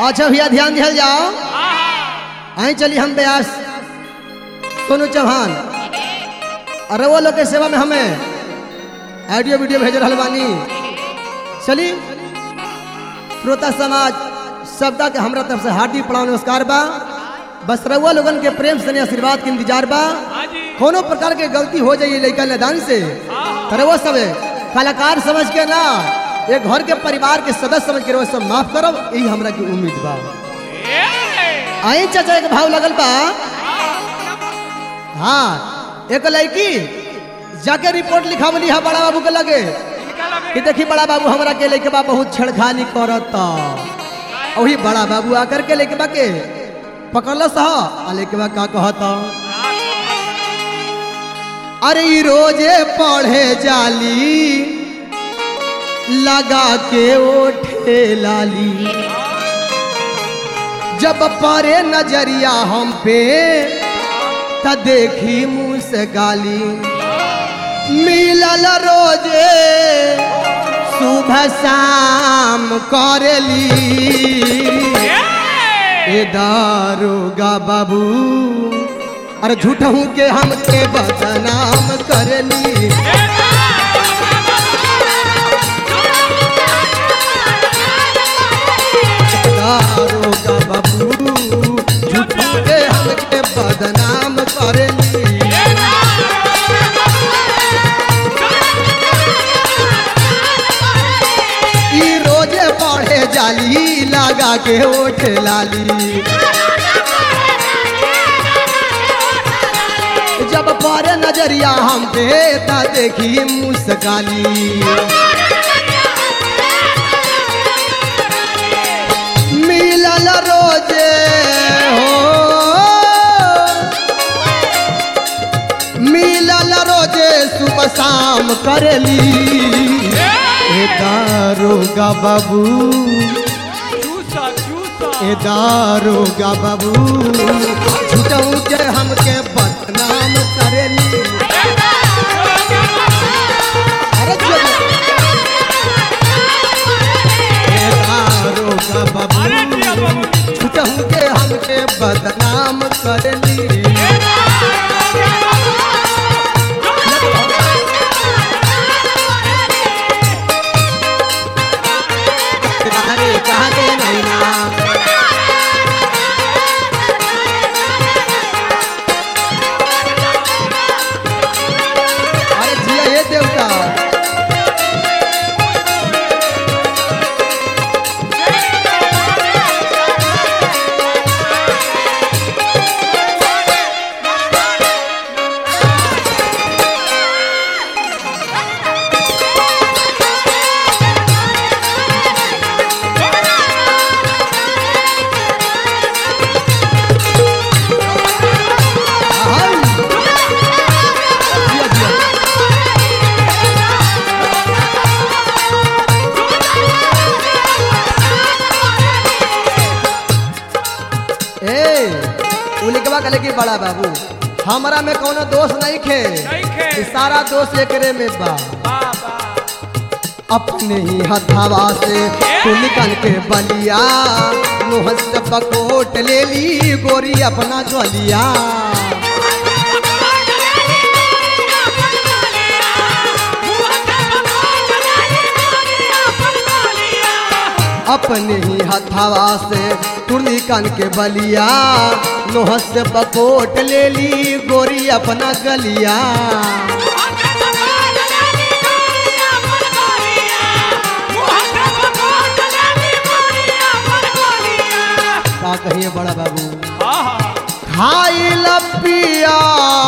अच्छा भैया ध्यान दिया जाओ आई चली हम ब्यास सोनू चौहान अरे वो लोग के सेवा में हमें ऑडियो वीडियो भेज रहा बानी चली श्रोता समाज सबका के हमरा तरफ से हार्दिक प्रणाम नमस्कार बा बस रउआ लोगन के प्रेम से आशीर्वाद के इंतजार बा कोनो प्रकार के गलती हो जाइए लड़का मैदान से तर वो सब कलाकार समझ के ना एक घर के परिवार के सदस्य समझ के वो सब माफ करब यही हमरा की उम्मीद बा आई चाचा के भाव लगल बा हाँ एक लड़की जाके रिपोर्ट लिखावली है बड़ा बाबू के लगे कि देखी बड़ा बाबू हमरा के लेके बा बहुत छेड़खानी करता वही बड़ा बाबू आकर के लेके बा के पकड़लस ह आ लेके बा का कहता अरे ई रोजे पढ़े जाली लगा के ओठे लाली जब परे नजरिया हम पे त देखी मुंह से गाली मिलल रोजे सुबह शाम करेली ए दारोगा बाबू अरे झूठहू के हमके बदनाम करली दारोगा बाबू झूठहू के हमके बदनाम करली ई रोजे पढ़े जाली लगा के ओठ लाली जब परे नजरिया हम पे ता देखी मुस्काली मिलल रोजे हो मिलल रोजे सुबह शाम करेली ए दारोगा बाबू ए दारोगा बाबू झूठऊ के हमके बदनाम करेली अरे जब ए दारोगा बाबू झूठऊ के हमके बदनाम करेली अरे कहाँ के नैना अरे जिया ये देवता हाय। जिया, जिया। ए उलिकवा कले की बड़ा बाबू हमरा में कोनो दोष नहीं खे नइखे। ई सारा दोष एकरे में बा अपने ही हथावा से तुलिकन के बलिया मुँह से पकोट ले ली गोरी अपना ज्वलिया अपने ही हथावा से तुलिकन के बलिया लोह से पकोट ले ली गोरी अपना गलिया का कहिए बड़ा बाबू खाई लपिया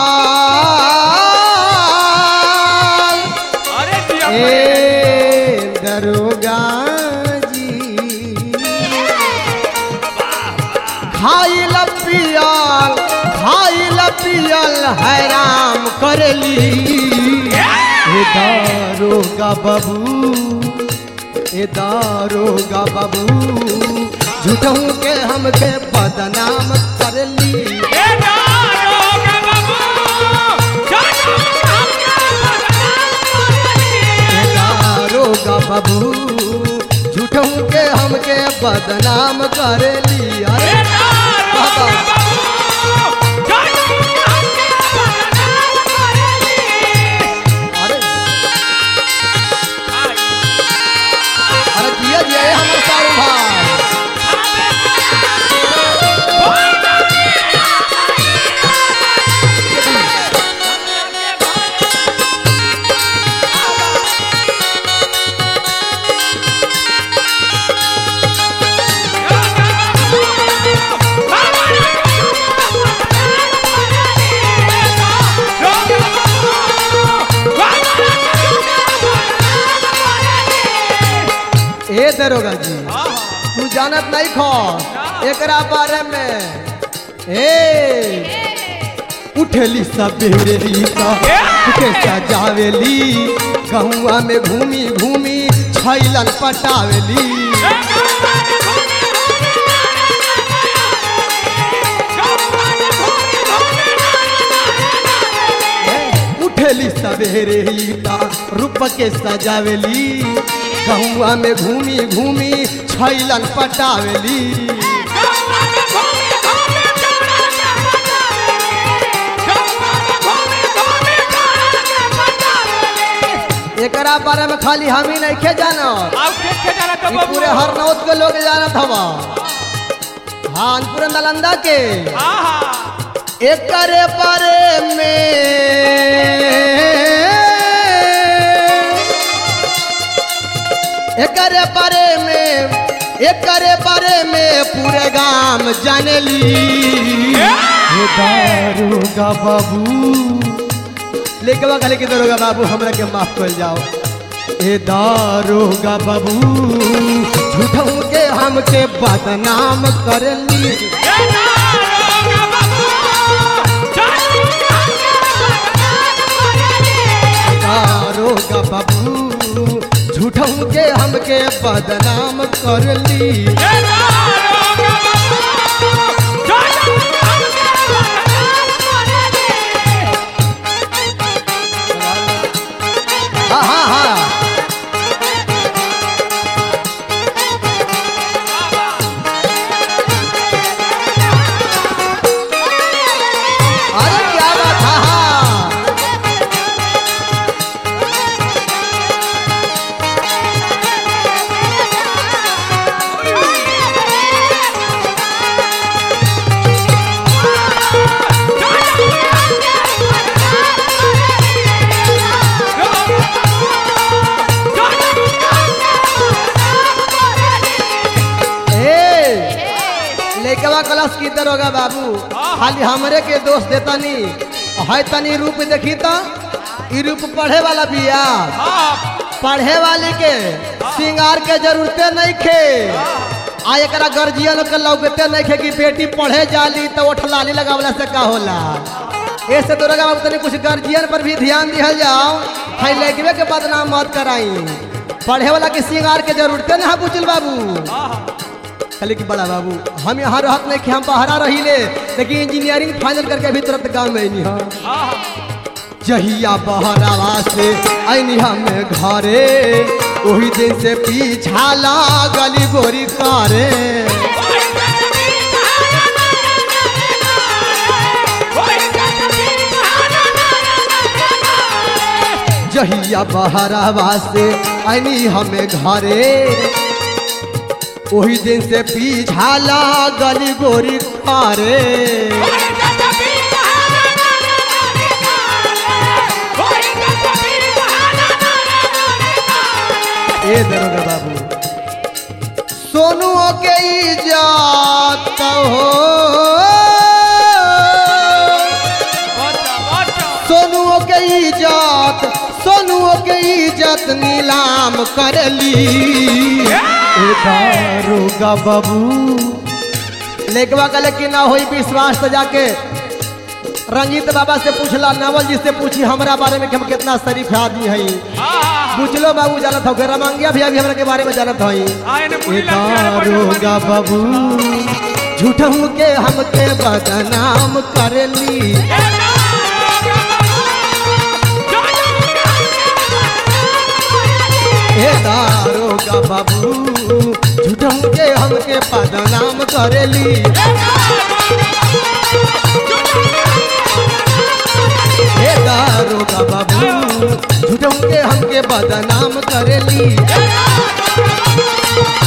ए दरोगा जी खाई लपियल खाई लपियल हैराम करली ए दारोगा बाबू ए दारोगा बाबू झूठों के हमके बदनाम करली ए दारोगा बाबू झूठों के हमके बदनाम करेली अरे बाबा अरे अरे जिया जिया ये हमर सारू भाई ए दरोगा जी तू जानत नहीं खो एकरा बारे में ए उठेली सवेरे रीता के सजावेली गहुआ में घूमी घूमी छैलन पटावेली उठेली सवेरे रीता रूप के सजावेली गहुआ में घूमी घूमी छैलन पटावेली एकरा बारे में खाली हम ही नहीं खे जानत ई पूरे हरनौत के लोग जानत हवा हाँ पूरे नालंदा के एकरे बारे में एकरे बारे में एकरे बारे में पूरे गांव जानेली हे दारोगा बाबू लेके बा खाली के दारोगा बाबू हमरा के माफ कर जाओ ए दारोगा बाबू झूठों के हमके बदनाम करली दारोगा बाबू झूठों के हमके बदनाम करली हाँ हाँ हाँ अरे क्या बात हाँ हाँ ए लेकवा क्लास की दरोगा बाबू खाली हमरे के दोष देता नी है तनी रूप देखी तो ई रूप पढ़े वाला बिया पढ़े वाली के सिंगार के जरूरते नहीं खे आ एकरा गर्जियन के लौकते नहीं खे कि बेटी पढ़े जाली तो ओठलाली लगावला से का होला ऐसे दरोगा बाबू तनी कुछ गर्जियन पर भी ध्यान दिहल जाओ है लड़कवे के बदनाम मत कराई पढ़े वाला के सिंगार के जरूरते ना बुचल बाबू खाली कि बड़ा बाबू हम यहाँ रहत नहीं कि हम बाहरा रही ले लेकिन इंजीनियरिंग फाइनल करके अभी तुरंत गाँव में नहीं हम जहिया बहरावा से ऐनी हम घरे वही दिन से पीछा लागली गोरी करे जहिया बहरावा से ऐनी हमें घरे वही दिन से पीछा लागली गोरी करे ए दरोगा बाबू सोनू के इजात हो सोनू के इजात सोनू के इज्जत नीलाम करली ए दारोगा बाबू लेकवा का लेकिन ना होई विश्वास तो जाके रंजीत बाबा से पूछला नवल जी से पूछी हमरा बारे में कि हम कितना शरीफ आदमी हई पूछलो बाबू जानत हो रमंगिया भी अभी हमरा के बारे में जानत हई ए दारोगा बाबू झूठहू के हमके बदनाम करली ए दारोगा बाबू झूठहू के हमके बदनाम करेली हे दारोगा बाबू झूठों के हमके बदनाम करेली